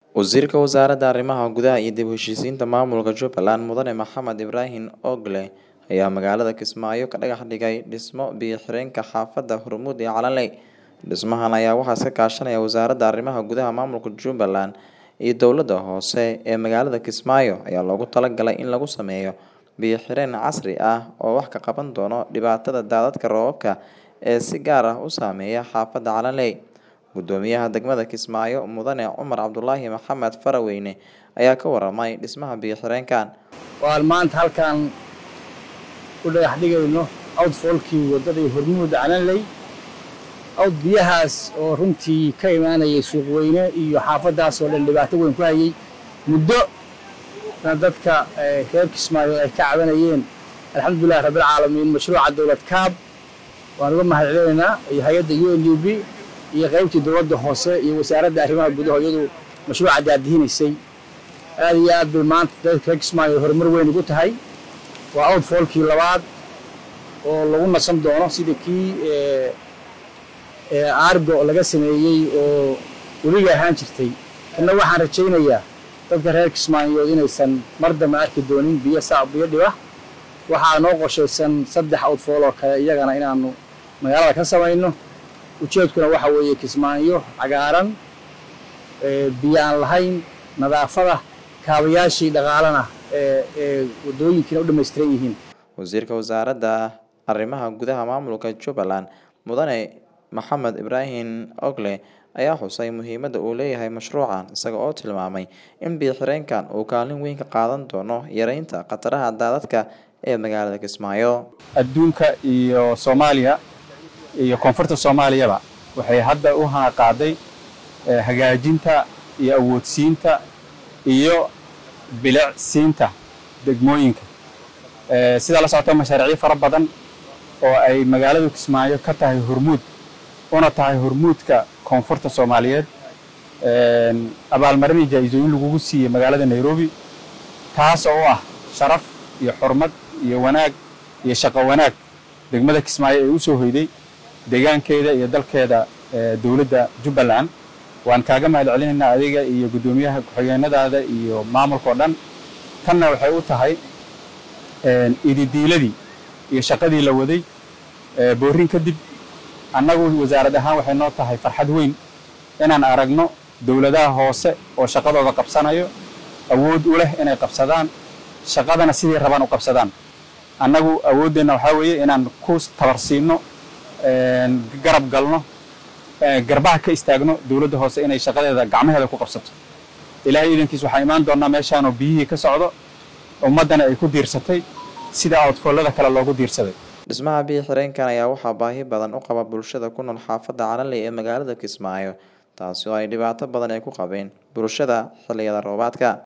Wasiirka Wasaaradda Arrimaha Gudaha iyo dib u heshiisiinta maamulka Jubbaland Mudane Maxamed Ibraahin Ogle ayaa magaalada Kismaayo ka dhagax dhigay dhismo biyo-xireenka xaafadda Hormuud ee Calanley. Dhismahan ayaa waxaa iska kaashanaya Wasaaradda Arrimaha Gudaha Maamulka Jubbaland iyo dowladda hoose ee magaalada Kismaayo ayaa loogu talagalay in lagu sameeyo biyo-xireen casri ah oo wax ka qaban doona dhibaatada daadadka roobabka ee si gaar ah u saameeya xaafadda Calanley. Guddoomiyaha degmada Kismaayo Mudane Cumar Cabdulaahi Maxamed Faraweyne ayaa ka waramay dhismaha biyo-xireenkan. waan maanta halkan ku dhagax dhigayno outfallkii waddadii hormuud calanley awd biyahaas oo runtii ka imaanayay suuqweyne iyo xaafaddaas oo dhan dhibaato weyn ku hayay muddo na dadka eh, reer kismaayo ay ka cabanayeen alxamdulillahi rabbilcaalamiin mashruuca dowlad kaab waan uga mahadcelinaynaa iyo hay-adda u n u b iyo qaybtii dowladda hoose iyo wasaaradda arrimaha gudaha iyadu mashruuca daadihinaysay aad iyo aad bay maanta dadka reer kismaayo horumar weyn ugu tahay waa outfallkii labaad oo lagu nasan doono sida kii eh, eh, argo laga sameeyey oo weliga ahaan jirtay kana waxaan rajaynayaa dadka reer kismaayood inaysan mar dambe arki doonin biyo saa biyo dhiba waxaa noo qorshaysan saddex outfall oo kale iyagana inaanu magaalada ka samayno ujeedkuna waxa weeye kismaayo cagaaran eh, biyo aan lahayn nadaafada kaabayaashii dhaqaalana ee ee waddooyinkiina u dhammaystiran yihiin Wasiirka Wasaaradda Arrimaha Gudaha Maamulka Jubbaland Mudane Maxamed Ibraahin Ogle ayaa xusay muhiimadda uu leeyahay mashruucan isaga oo tilmaamay in biyo-xireenkan uu kaalin weyn ka qaadan doono yareynta khataraha daadadka ee magaalada Kismaayo. adduunka iyo soomaaliya iyo koonfurta soomaaliyaba waxay hadda u qaaday eh, hagaajinta iyo awoodsiinta iyo bilicsiinta degmooyinka Eh, sidaa la socota mashaariicyo fara badan oo ay magaalada kismaayo ka tahay hormuud una tahay hormuudka koonfurta soomaaliyeed Eh, abaalmarin iyo jaa-isooyin lagugu siiyey magaalada nairobi taas oo ah sharaf iyo xurmad iyo wanaag iyo shaqo wanaag degmada kismaayo ee u soo hoyday deegaankeeda iyo dalkeeda eh, dowladda jubbaland waan kaaga mahad celinaynaa adiga iyo guddoomiyaha ku-xigeenadaada iyo maamulka oo dhan tanna waxay u tahay een, ididiiladii iyo shaqadii la waday ee, boorin kadib annagu wasaarad ahaan waxay noo tahay farxad weyn inaan aragno dowladaha hoose oo shaqadooda qabsanayo awood u leh inay qabsadaan shaqadana sidii rabaan u qabsadaan annagu awooddeenna waxaa weeye inaan ku tabarsiino een, garab galno ee, garbaha ka istaagno dowladda hoose inay shaqadeeda gacmaheeda ku qabsato ilaahay iidankiis waxaa imaan doonaa meeshaanoo biyihii ka socdo ummaddana ay ku diirsatay sida outfallada kale loogu diirsaday Dhismaha biyo-xireenkan ayaa waxaa baahi badan u qaba bulshada ku nool xaafadda Calanley ee magaalada Kismaayo taasi oo ay dhibaato badan ay ku qabeen bulshada xilliyada roobaadka.